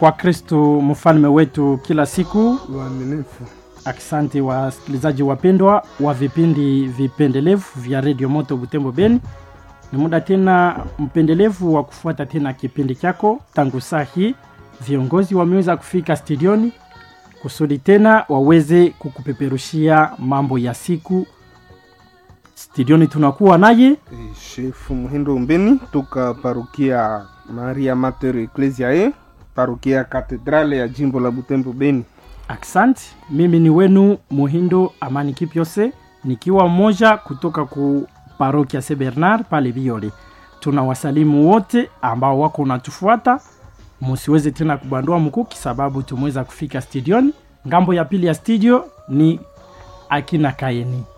kwa Kristo mfalme wetu kila siku. Waaminifu. Asante wasikilizaji wapendwa wa vipindi vipendelevu vya redio Moto Butembo Beni. Ni muda tena mpendelevu wa kufuata tena kipindi chako. Tangu saa hii viongozi wameweza kufika studioni kusudi tena waweze kukupeperushia mambo ya siku. Studioni tunakuwa naye Eh, Shefu Muhindo Mbeni toka parukia Maria Mater Ecclesiae, parukia katedrale ya jimbo la Butembo Beni. Aksanti, mimi ni wenu Muhindo Amani Kipyose, nikiwa mmoja kutoka ku parokia St Bernard pale Biole. Tuna wasalimu wote ambao wako unatufuata, musiweze tena kubandua mkuki sababu tumeweza kufika studioni. Ngambo ya pili ya studio ni akina Kaeni.